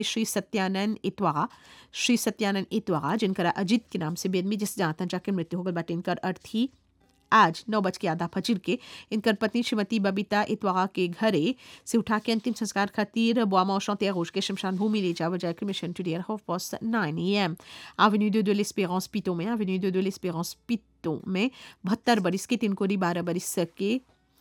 श्री सत्यानंद इतवागा श्री सत्यानंद इतवागा जिनकर अजित के नाम से बेदमी जिस जाता जाके मृत्यु हो गल बाटे इनकर अर्थी आज नौ बज के आधा फजीर के इनकर पत्नी श्रीमती बबीता इतवागा के घरे से उठा के अंतिम संस्कार खातिर बोआमा औशंत यागोश के शमशान भूमि ले जावल जाए cremation today at half past nine A M avenue de de l'Espérance Piton में avenue de de l'Espérance Piton में बहत्तर बरिस के तिनकोरी बारह बरिस के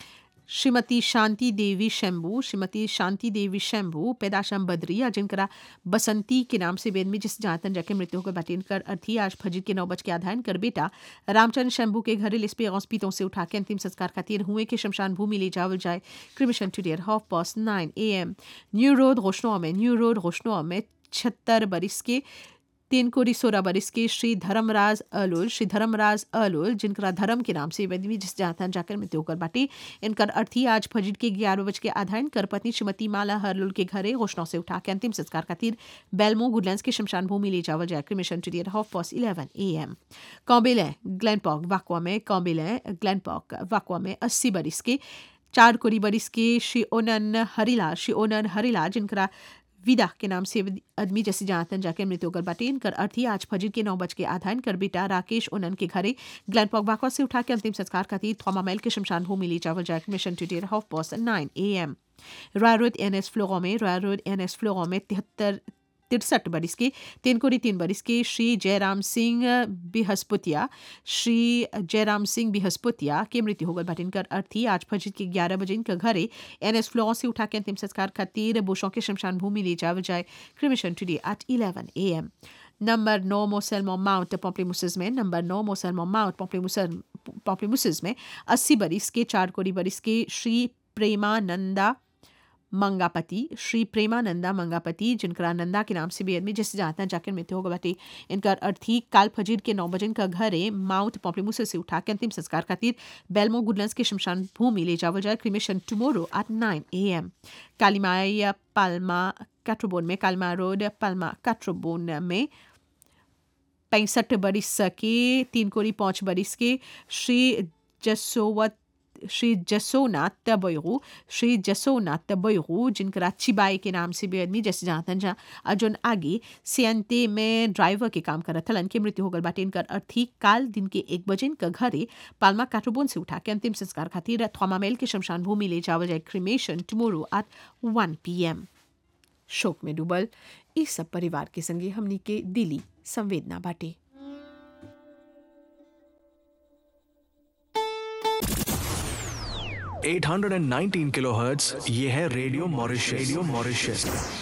श्रीमती शांति देवी शंभू श्रीमती शांति देवी शंभू पैदाशम बद्रिया जिनकरा बसंती के नाम से वेद में जिस जातन जाके मृत्यु को बटेन कर अर्थी आज फजर के नौ बज के आधान कर बेटा रामचंद्र शंभू के घरे लिस्पे हॉस्पिटलों से उठा के अंतिम संस्कार खातिर हुए के शमशान भूमि ले जावल जाए cremation today at half past nine A M New Road रोशनो में न्यू रोड रोशनो में छहत्तर बरिस के तीन कोरी सोलह बरिस के श्री धर्मराज अलोल श्री धर्मराज अलोल जिनका धर्म के नाम से वेदवी जिस जाता जाकर मृत्यु होकर बाटे इनकर अर्थी आज फजर के ग्यारह बज के आधान कर पत्नी श्रीमती माला हरलुल के घरे घोषणा से उठा के अंतिम संस्कार खातिर बेलमो गुडलैंड्स के शमशान भूमि ले जावल जाए cremation today at half past eleven A M कॉम्बेले ग्लैनपॉक वाकवा में कॉम्बेले ग्लैनपॉक वाकवा में अस्सी बरिस के चार कोरी बरिस के श्री ओनन हरिला श्री ओनन हरिला जिनका विदा के नाम से आदमी जैसे जानतन जाके मृत्यु होकर बाटे इनकर अर्थी आज फजर के नौ बज के आधान कर बेटा राकेश ओनन के घरे ग्लैनपॉक बाकवा से उठा के अंतिम संस्कार खातिर थोमा मैल के शमशान भूमि ले जावल जाए cremation today at half past nine A M Roy Road N S फ्लोरो में रॉय रोड एन एस फ्लोरो में तिहत्तर तिरसठ बरिस के तीन कोरी तीन बरिस के श्री जयराम सिंह बिहस्पुतिया श्री जयराम सिंह बिहस्पुतिया के मृत्यु हो गल बाटे इनकर अर्थी आज फजर के ग्यारह बजे इनका घरे एन एस फ्लोर से उठा के अंतिम संस्कार खातिर बोशों के शमशान भूमि ले जावल जाए cremation today at eleven A M number नौ मोसलमो माउंट पॉम्पलीमुसिस में नंबर नौ मोसलमो माउंट पॉम्पलीमुसिस में अस्सी बरिस के चार कोरी बरिस के श्री प्रेमानंदा मंगापति श्री प्रेमानंदा मंगापति जिनका नंदा के नाम से भी आदमी जैसे जाता जाकर मृत्यु होगा बाटे इनका अर्थी काल फजीर के नौ बजे इनका घर है माउंट पॉम्पलीमुस से उठा के अंतिम संस्कार खातिर बेलमो गुडलैंड्स के शमशान भूमि ले जावल जाए cremation tomorrow at nine A M कालीमाया पाल्मा कैट्रोबोन में कालमा रोड पाल्मा कैट्रोबोन में पैंसठ बरिस के तीन कोरी पाँच बरिस के श्री जसोवत श्री जसोनाथ बैरू श्री जसोनाथ बैरू जिनका चिबाई के नाम से भी आदमी जैसे जानतन जा अर्जुन आगे सियंते में ड्राइवर के काम करत हलन के मृत्यु होगल बाटे इनकर अर्थी काल दिन के एक बजे इनका घरे पालमा काटोबोन से उठा के अंतिम संस्कार खातिर थोमामेल के शमशान भूमि ले जावल जाए cremation tomorrow at one P M शोक में डूबल इस सब परिवार के संगे हमनी के दिली संवेदना बाटे eight hundred and nineteen kilohertz ये है रेडियो मॉरिशस रेडियो मॉरिशस